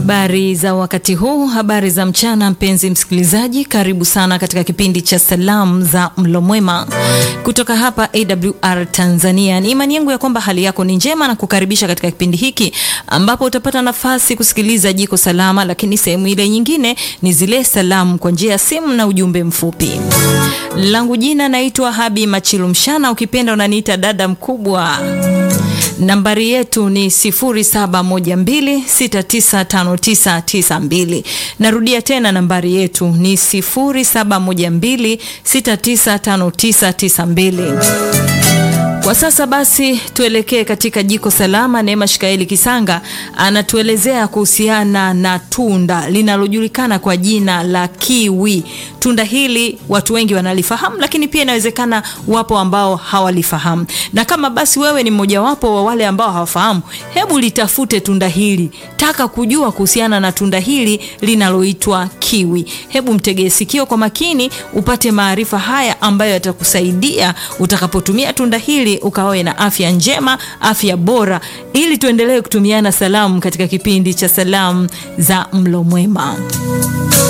Habari za wakati huu, habari za mchana, mpenzi msikilizaji, karibu sana katika kipindi cha salamu za mlo mwema kutoka hapa AWR Tanzania. Ni imani yangu ya kwamba hali yako ni njema na kukaribisha katika kipindi hiki ambapo utapata nafasi kusikiliza jiko salama, lakini sehemu ile nyingine ni zile salamu kwa njia ya simu na ujumbe mfupi. Langu jina naitwa Habi Machilu Mshana, ukipenda unaniita dada mkubwa. Nambari yetu ni 0712695992. Narudia tena nambari yetu ni 0712695992. Kwa sasa basi tuelekee katika jiko salama. Neema Shikaeli Kisanga anatuelezea kuhusiana na tunda linalojulikana kwa jina la kiwi. Tunda hili watu wengi wanalifahamu, lakini pia inawezekana wapo ambao hawalifahamu, na kama basi wewe ni mmojawapo wa wale ambao hawafahamu, hebu litafute tunda hili, taka kujua kuhusiana na tunda hili linaloitwa kiwi. Hebu mtegee sikio kwa makini, upate maarifa haya ambayo yatakusaidia utakapotumia tunda hili ukawe na afya njema, afya bora, ili tuendelee kutumiana salamu katika kipindi cha salamu za mlo mwema.